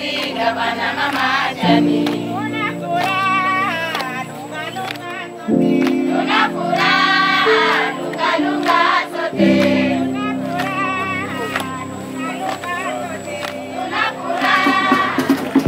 Rais Gavana Mama Jani. Tuna furaha lunga lunga sote. Tuna furaha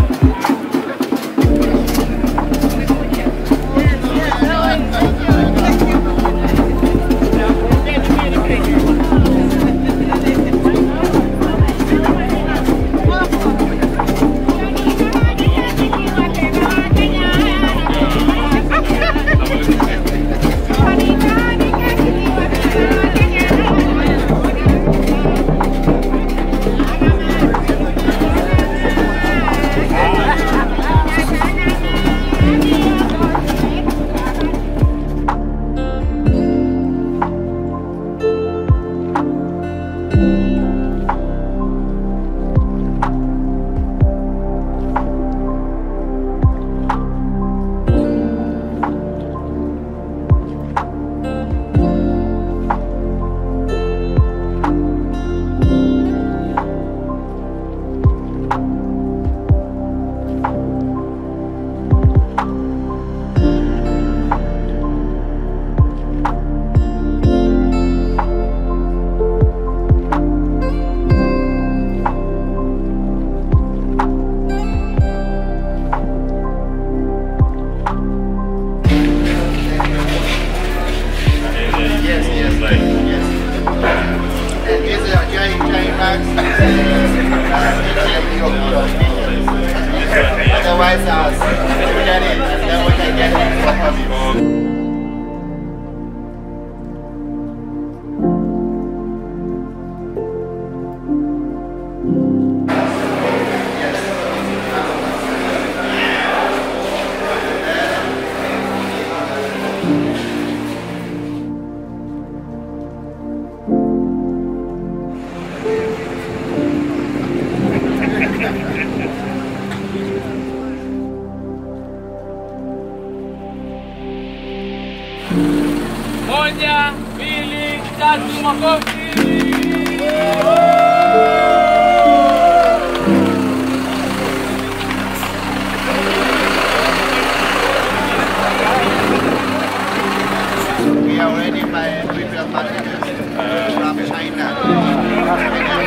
Yes, yes, yes. And these are giant, giant bags. Otherwise, uh, we get it, and then we can get it from you. Moja, mbili, tatu, makofi. We are ready by previous partners from China.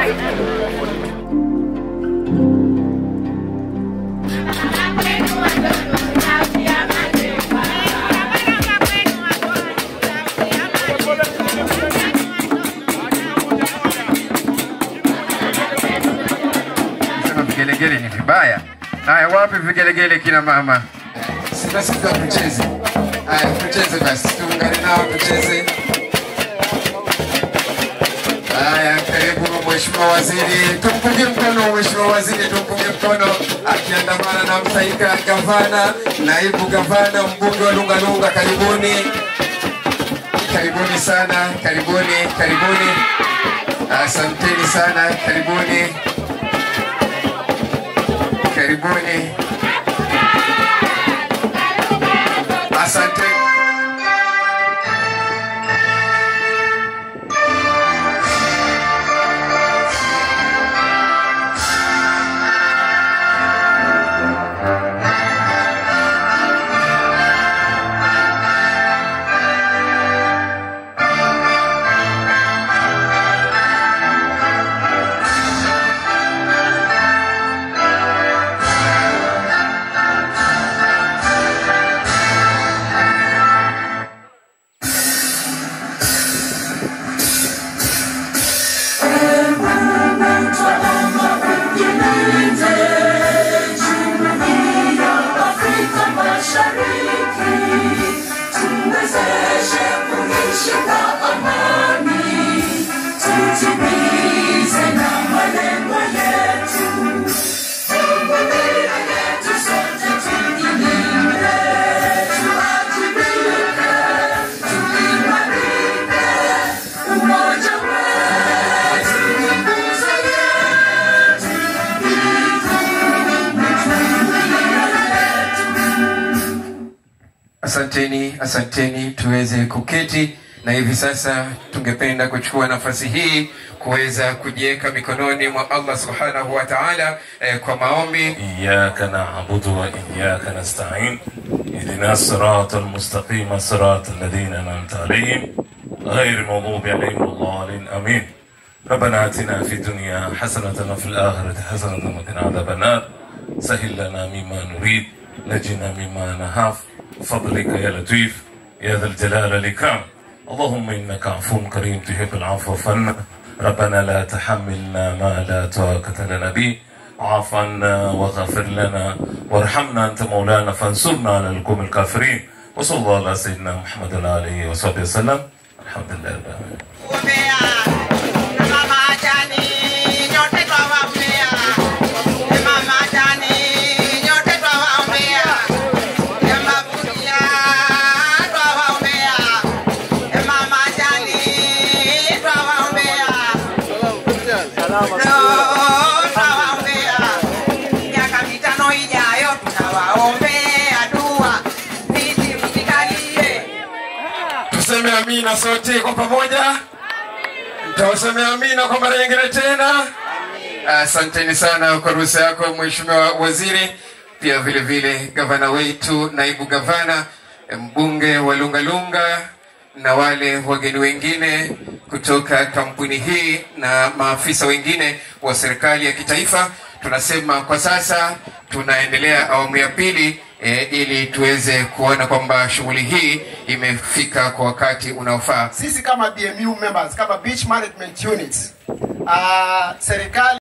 Sema vigelegele ni vibaya. Haya, wapi vigelegele kina mama? Sasa sasa tucheze. Haya, tucheze basi, tuungane nao tucheze. Haya, karibu Mheshimiwa Waziri, tumpungie mkono Mheshimiwa Waziri, tumpungie mkono akiandamana na msaika gavana, naibu gavana, mbunge wa Lunga Lunga, karibuni, karibuni sana, karibuni, karibuni, asanteni sana, karibuni karibuni. Asante. Asanteni, asanteni, tuweze kuketi na hivi sasa tungependa kuchukua nafasi hii kuweza kujiweka mikononi mwa Allah subhanahu wa ta'ala eh, kwa maombi. إياك نعبد وإياك نستعين اهدنا الصراط المستقيم صراط الذين أنعمت عليهم غير المغضوب عليهم ولا الضالين آمين ربنا آتنا في الدنيا حسنة وفي الآخرة حسنة وقنا عذاب النار سهل لنا مما نريد نجنا مما نخاف بفضلك يا لطيف يا ذا الجلال والإكرام اللهم إنك عفو كريم تحب العفو فعنا ربنا لا تحملنا ما لا طاقة لنا به واعف عنا واغفر لنا وارحمنا أنت مولانا فانصرنا على القوم الكافرين وصلى الله على سيدنا محمد وعلى آله وصحبه وسلم الحمد لله رب العالمين Umbea na mama Jani, nyote twawaombea. E mama Jani, nyote twawaombea. E mabudia twawaombea. E mama Jani, twawaombea. No, twawaombea. Miaka mitano ijayo tunawaombea dua. Viti msikalie. Tuseme amina sote kwa pamoja. Mtauseme amina kwa mara nyingine tena. Asanteni sana kwa ruhusa yako Mheshimiwa Waziri, pia vile vile gavana wetu, naibu gavana, mbunge wa Lungalunga na wale wageni wengine kutoka kampuni hii na maafisa wengine wa serikali ya kitaifa. Tunasema kwa sasa tunaendelea awamu ya pili e, ili tuweze kuona kwamba shughuli hii imefika kwa wakati unaofaa. sisi kama BMU members kama beach management units uh, serikali